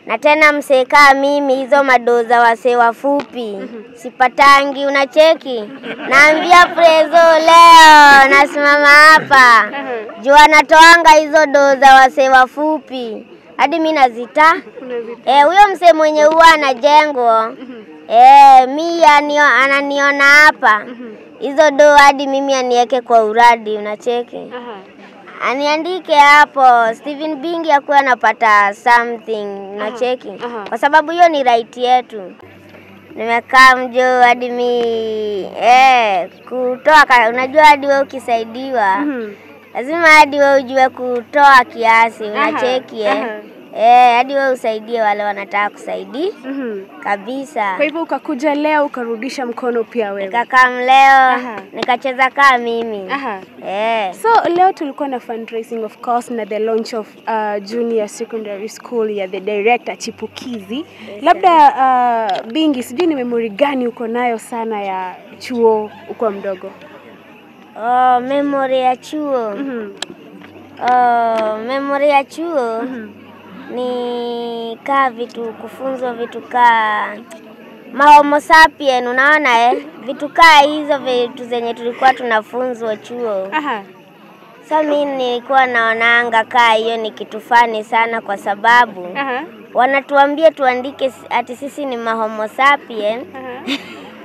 na tena msekaa mimi hizo madoo za wasee wafupi sipatangi, unacheki. Naambia Prezo leo nasimama hapa juu anatoanga hizo doo za wasee wafupi hadi mi nazita Eh, huyo msee mwenye huwa anajengwa eh, mi anio, ananiona hapa hizo doo hadi mimi aniweke kwa uradi, unacheki aniandike hapo Steven Bingi akuwe anapata something unacheki, aha. kwa sababu hiyo ni right yetu. Nimekaa mjo hadi mi eh, kutoa ka- unajua, hadi wewe ukisaidiwa lazima hadi wewe ujue kutoa kiasi, unacheki eh. aha. Eh, hadi wewe usaidie wale wanataka kusaidia Mhm. kabisa. Kwa hivyo ukakuja leo ukarudisha mkono pia wewe. Nikakaa mleo Aha. nikacheza kaa mimi Aha. eh. So leo tulikuwa na fundraising of course na the launch of uh, junior secondary school ya the director chipukizi. Labda uh, Bingi, sijui ni memory gani uko nayo sana ya chuo uko mdogo? Oh, memory ya chuo Mhm. oh, memory ya chuo Mhm. ni kaa vitu kufunzwa vitu kaa mahomo sapien, unaona eh? vitu kaa hizo vitu zenye tulikuwa tunafunzwa chuo. Aha. Sa mi nilikuwa naonanga kaa hiyo ni kitu fani sana, kwa sababu Aha. wanatuambia tuandike si- ati sisi ni mahomo sapien Aha.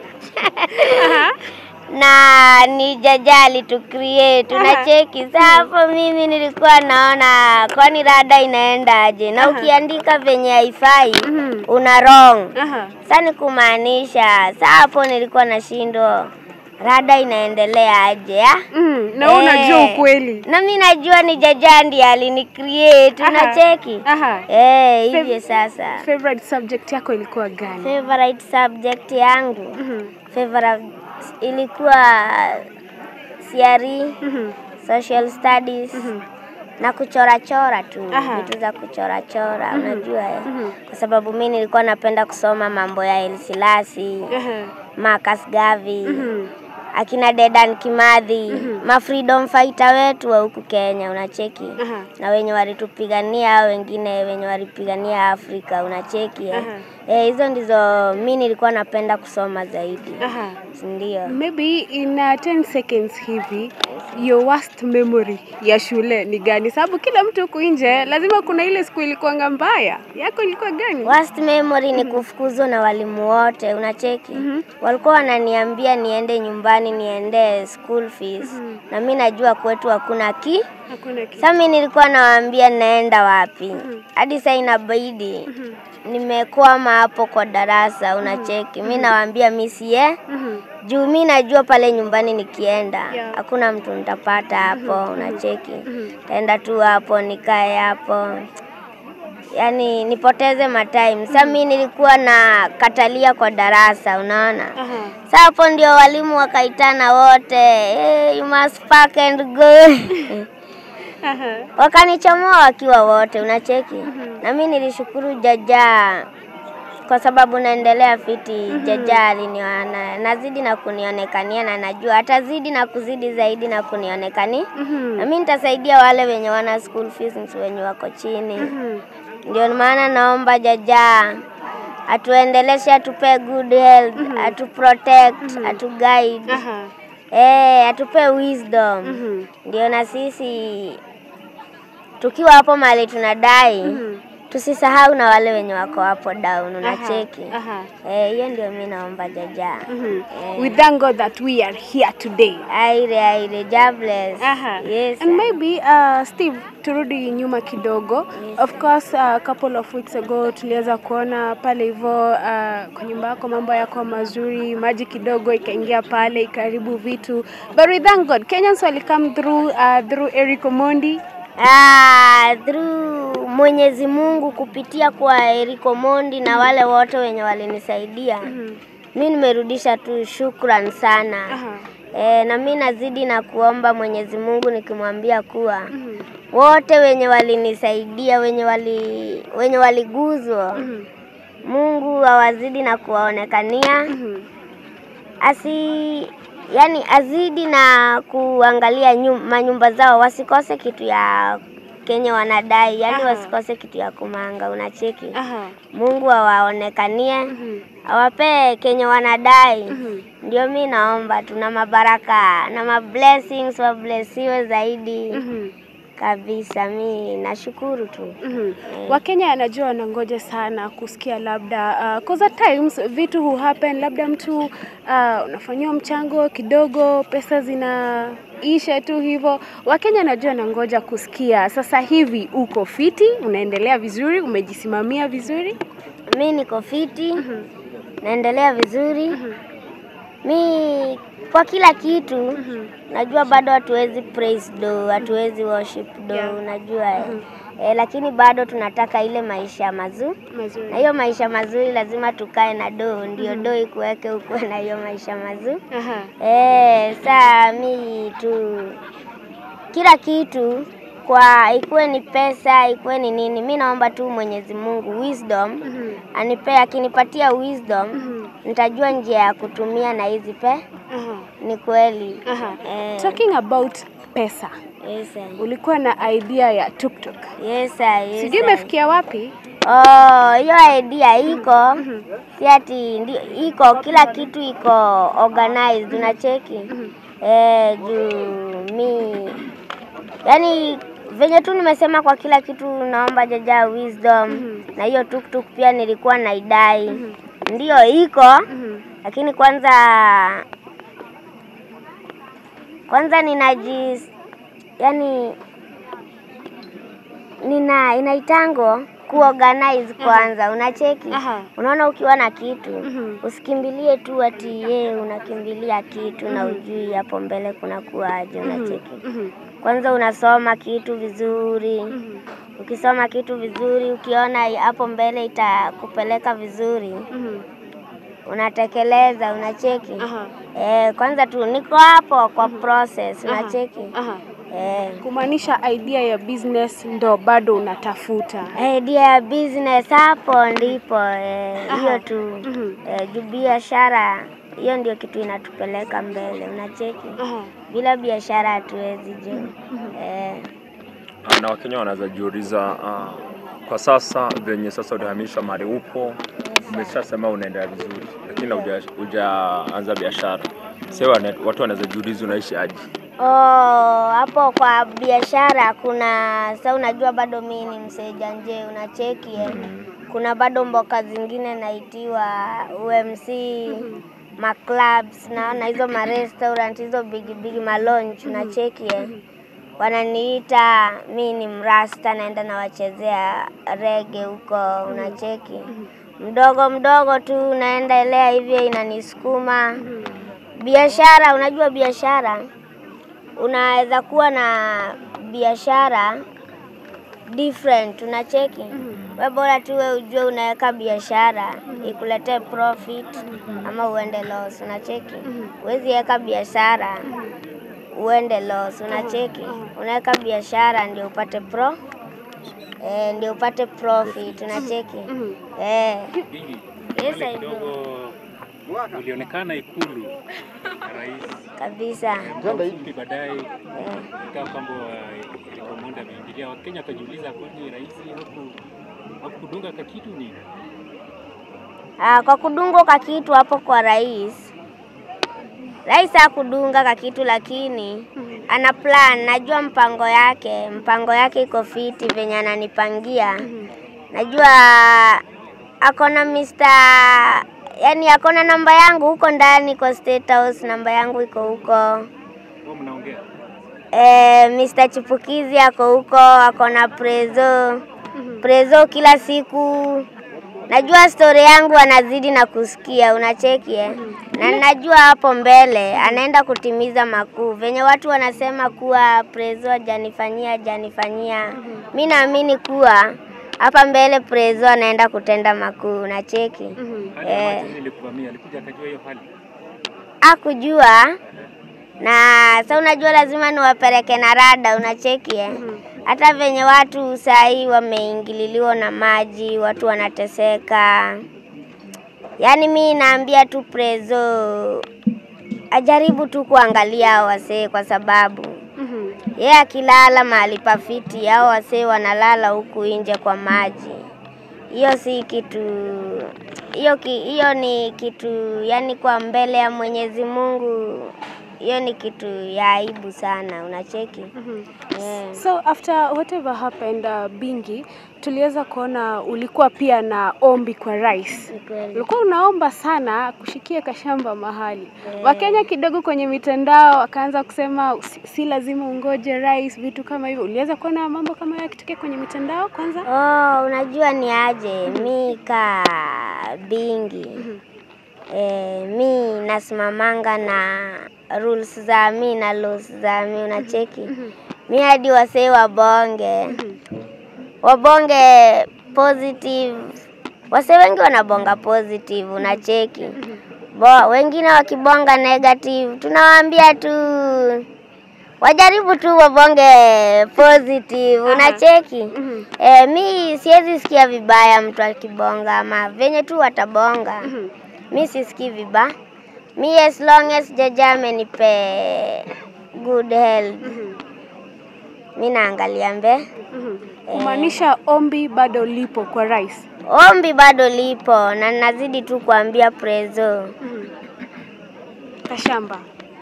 Aha. na ni jajali tu create unacheki. Sa hapo mimi nilikuwa naona kwani rada inaendaje, na ukiandika venye haifai Mhm. una wrong. Aha. Sa ni kumaanisha, sa hapo nilikuwa nashindwa rada inaendelea aje ah? Mm, na wewe unajua Eh, ukweli. na mi najua ni jajandi alini create Aha. unacheki. Aha. Eh, hivyo Fav- sasa. Favorite subject yako ilikuwa gani? Favorite subject yangu Mhm. favorite ilikuwa CRE, Mhm. social studies Mhm. na kuchora chora tu Aha. vitu za kuchora chora unajua eh? Mhm. kwa sababu mi nilikuwa napenda kusoma mambo ya El Silasi, Aha. Marcus Garvey, Mhm. akina Dedan Kimathi, ma freedom fighter wetu wa huku Kenya unacheki Aha. na wenye walitupigania hao wengine wenye walipigania Afrika unacheki eh? Aha. Eh, hizo ndizo mi nilikuwa napenda kusoma zaidi Aha. ndio. Maybe in uh, 10 seconds hivi your worst memory ya shule ni gani? Sababu kila mtu huku nje lazima kuna ile siku ilikuwanga mbaya. Yako ilikuwa gani? Worst memory ni kufukuzwa na walimu wote, unacheki. Mhm. Walikuwa wananiambia niende nyumbani, niende school fees na mi najua kwetu hakuna ki. Hakuna kitu. Sasa mi nilikuwa nawaambia naenda wapi, hadi saa inabidi nimekwama hapo kwa darasa, unacheki. Mi nawaambia mi sie Mhm. juu mi najua pale nyumbani nikienda Yeah. hakuna mtu nitapata hapo, unacheki. Taenda tu hapo nikae hapo, yaani nipoteze matime. Sasa mi nilikuwa na katalia kwa darasa, unaona. Aha. Sasa hapo ndio walimu wakaitana wote, hey, you must pack and go Aha. wakanichomoa wakiwa wote, unacheki. Na mi nilishukuru jaja kwa sababu naendelea fiti. Jaja aliniona nazidi na kunionekania, na najua atazidi na kuzidi zaidi na kunionekani, Mhm. na mi nitasaidia wale wenye wana school fees, wenye wako chini. Mhm. Ndio maana naomba jaja atuendeleshe, atupe good health, atu protect, atu guide, Aha. eh, atupe wisdom Mhm. ndio na sisi tukiwa hapo mahali tunadai Mhm. tusisahau na wale wenye wako hapo down, unacheki Aha. eh, hiyo ndio mi naomba jaja Mhm. Eh. We thank God that we are here today. aire aire jobless Aha. yes And maybe uh, Steve, turudi nyuma kidogo. Of course a uh, couple of weeks ago tuliweza kuona pale hivyo uh, kwa nyumba yako mambo yako mazuri, maji kidogo ikaingia pale ikaribu vitu, but we thank God Kenyans wali come through uh, through Eric Omondi. ah, through Mwenyezi Mungu kupitia kwa Eriko Mondi na wale wote wenye walinisaidia mi nimerudisha tu shukran sana Aha. E, na mi nazidi na kuomba Mwenyezi Mungu nikimwambia kuwa wote wenye walinisaidia wenye wali wenye waliguzwa Mhm. Mungu awazidi na kuwaonekania Mhm. asi yani azidi na kuangalia nyum, manyumba zao wasikose kitu ya kenye wanadai, yani Aha. wasikose kitu ya kumanga, unacheki. Aha. Mungu awaonekanie, Mhm. awapee kenye wanadai. Mhm. Ndio mi naomba tuna mabaraka na mablessings, wablesiwe zaidi Mhm. kabisa. Mi nashukuru tu. Mhm. Wakenya anajua wanangoja sana kusikia labda uh, cause at times vitu hu happen labda mtu uh, unafanyiwa mchango kidogo, pesa zinaisha tu hivyo. Wakenya anajua wanangoja kusikia sasa hivi uko fiti, unaendelea vizuri, umejisimamia vizuri. Mi niko fiti, naendelea vizuri. Mi kwa kila kitu najua bado hatuwezi praise do, hatuwezi worship do, Yeah. unajua eh. Eh, lakini bado tunataka ile maisha mazuri, Mazuri. na hiyo maisha mazuri lazima tukae na do, ndio do ikuweke ukuwe na hiyo maisha mazuri. Aha. Eh, saa mi tu kila kitu kwa ikuwe ni pesa ikuwe ni nini, mi naomba tu Mwenyezi Mungu wisdom Mhm. anipee, akinipatia wisdom Mhm. nitajua njia ya kutumia na hizi pe. Aha. Ni kweli Aha. eh, Talking about pesa, yes, sir. ulikuwa na idea ya tuktuk, yes, sir, yes, sijui sir. imefikia wapi? Oh, hiyo idea iko si ati ndio iko, kila kitu iko organized, unacheki eh, juu mi yani venye tu nimesema kwa kila kitu, naomba jaja wisdom na hiyo tuktuk pia nilikuwa naidai, ndio iko Mhm. lakini kwanza kwanza ninaji yani nina inaitango kuorganize kwanza, unacheki. Aha. Unaona, ukiwa na kitu Mhm. usikimbilie tu ati ye unakimbilia kitu na ujui hapo mbele kuna kuwaje, unacheki. Mhm. Kwanza unasoma kitu vizuri, Mhm. ukisoma kitu vizuri, ukiona hapo mbele itakupeleka vizuri, Mhm. unatekeleza, unacheki. Aha. Eh, kwanza tu niko hapo kwa process, unacheki. Aha. Eh, Kumaanisha idea ya business ndo bado unatafuta. idea ya business hapo ndipo eh, hiyo Aha. tu Mhm. eh, juu biashara hiyo ndio kitu inatupeleka mbele, unacheki. Aha. Bila biashara hatuwezi juu. Eh, na Wakenya wanaweza jiuliza uh, kwa sasa venye sasa ulihamisha mahali upo, umeshasema unaendelea vizuri, lakini huja- hujaanza biashara. Sasa wana- watu wanaweza jiuliza unaishi aje? Oh, hapo kwa biashara kuna sa, unajua bado mi ni mseja nje, unacheki eh. Kuna bado mboka zingine naitiwa UMC maclubs naona hizo marestaurant hizo bigi bigi malonch unacheki eh. Wananiita mi ni mrasta, naenda nawachezea rege huko, unacheki mdogo mdogo tu naendelea hivyo, inanisukuma biashara. Unajua biashara unaweza kuwa na biashara different, unacheki we bora tu we ujue unaweka biashara ikuletee profit ama uende loss, unacheki. Huwezi weka biashara uende loss, unacheki. Unaweka biashara ndio upate pro eh, ndio upate profit, unacheki eh. Yes, I do. kidogo ulionekana Ikulu na rais kabisa kwa ufupi, baadaye eh. ikawa kwamba Eric Omondi ameingilia. Wakenya wakajiuliza kwani rais haku hakudunga ka kitu nini? Ah, kwa kudungwa kwa kitu hapo kwa rais, rais hakudunga kwa kitu, lakini ana plan. Najua mpango yake, mpango yake iko fiti venye ananipangia. Najua akona Mr. yani akona namba yangu huko ndani kwa State House, namba yangu iko huko. Wao mnaongea Eh, Mr. Chipukizi ako huko, ako na Prezo. Prezo kila siku najua stori yangu anazidi na kusikia, unacheki eh? Na najua hapo mbele anaenda kutimiza makuu, venye watu wanasema kuwa Prezo hajanifanyia hajanifanyia. Mi naamini kuwa hapa mbele Prezo anaenda kutenda makuu, unacheki hali eh ya maji ilikuvamia, alikuja akajua hiyo hali akujua na sa unajua lazima niwapeleke na rada unacheki eh? hata venye watu sahii wameingililiwa na maji watu wanateseka yaani mi naambia tu prezo ajaribu tu kuangalia hao wasee kwa sababu Mhm. Yeye akilala mahali pafiti, hao wasee wanalala huku nje kwa maji. Hiyo si kitu hiyo ki, hiyo ni kitu yani, kwa mbele ya Mwenyezi Mungu, hiyo ni kitu ya aibu sana, unacheki yeah. So after whatever happened uh, Bingi, tuliweza kuona ulikuwa pia na ombi kwa rais. Ni kweli. Ulikuwa unaomba sana kushikia kashamba mahali. Wakenya kidogo kwenye mitandao wakaanza kusema si, si lazima ungoje rais, vitu kama hivyo. Uliweza kuona mambo kama hayo yakitokea kwenye mitandao kwanza? Oh, unajua ni aje mi ka Bingi eh, mi nasimamanga na rules za mi na laws za mi, unacheki mi hadi wasee wabonge wabonge positive, wasee wengi wanabonga positive, unacheki Bo, wengine wakibonga negative, tunawaambia tu wajaribu tu wabonge positive, unacheki Eh, mi siwezi sikia vibaya mtu akibonga ama venye tu watabonga. Mi sisikii vibaya. Mi as long as jaja amenipe good health. Mi naangalia mbe. Kumaanisha ombi bado lipo kwa rais. Ombi bado lipo na nazidi tu kuambia Prezo Kashamba.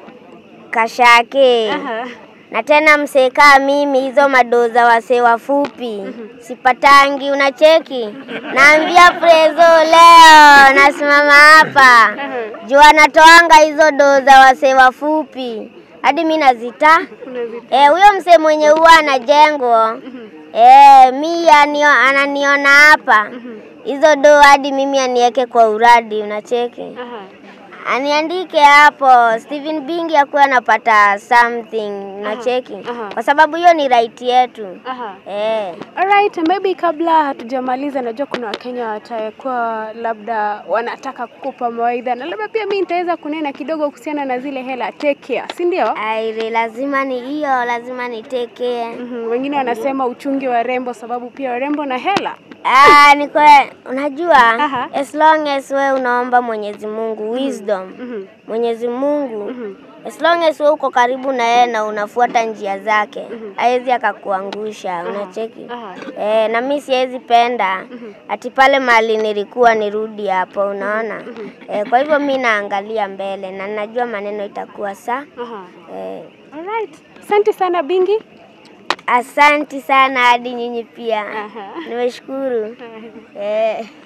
Kashake Aha. na tena msekaa mimi hizo madoza wasee wafupi sipatangi, unacheki. Naambia Prezo leo nasimama hapa juu anatoanga hizo doza wasee wafupi hadi mi nazita Unazi- Eh, huyo msee mwenye huwa anajengwa eh, mi anio, ananiona hapa hizo do hadi mimi aniweke kwa uradi, unacheki Aha. aniandike hapo Stephen Bingi akuwe anapata something, unacheki aha. kwa sababu hiyo ni right yetu Aha. eh. Alright, maybe kabla hatujamaliza, najua kuna Wakenya watakuwa labda wanataka kukupa mawaidha na labda pia mi nitaweza kunena kidogo kuhusiana na zile hela take care, si ndio? Aire, lazima ni hiyo, lazima nitekee. Mhm, Wengine wanasema uchungi wa rembo, sababu pia warembo na hela. Ah, ni kwe, unajua Aha. as long as we unaomba Mwenyezi Mungu wisdom Mhm, Mwenyezi Mungu mhm, as long as we uko karibu na yeye na unafuata njia zake hawezi akakuangusha, unacheki Aha. eh, na mi siwezi penda ati pale mali nilikuwa nirudi hapo, unaona eh, kwa hivyo mi naangalia mbele na najua maneno itakuwa saa aha. eh, Alright. Asante sana Bingi. asanti sana hadi nyinyi pia Aha. nimeshukuru eh.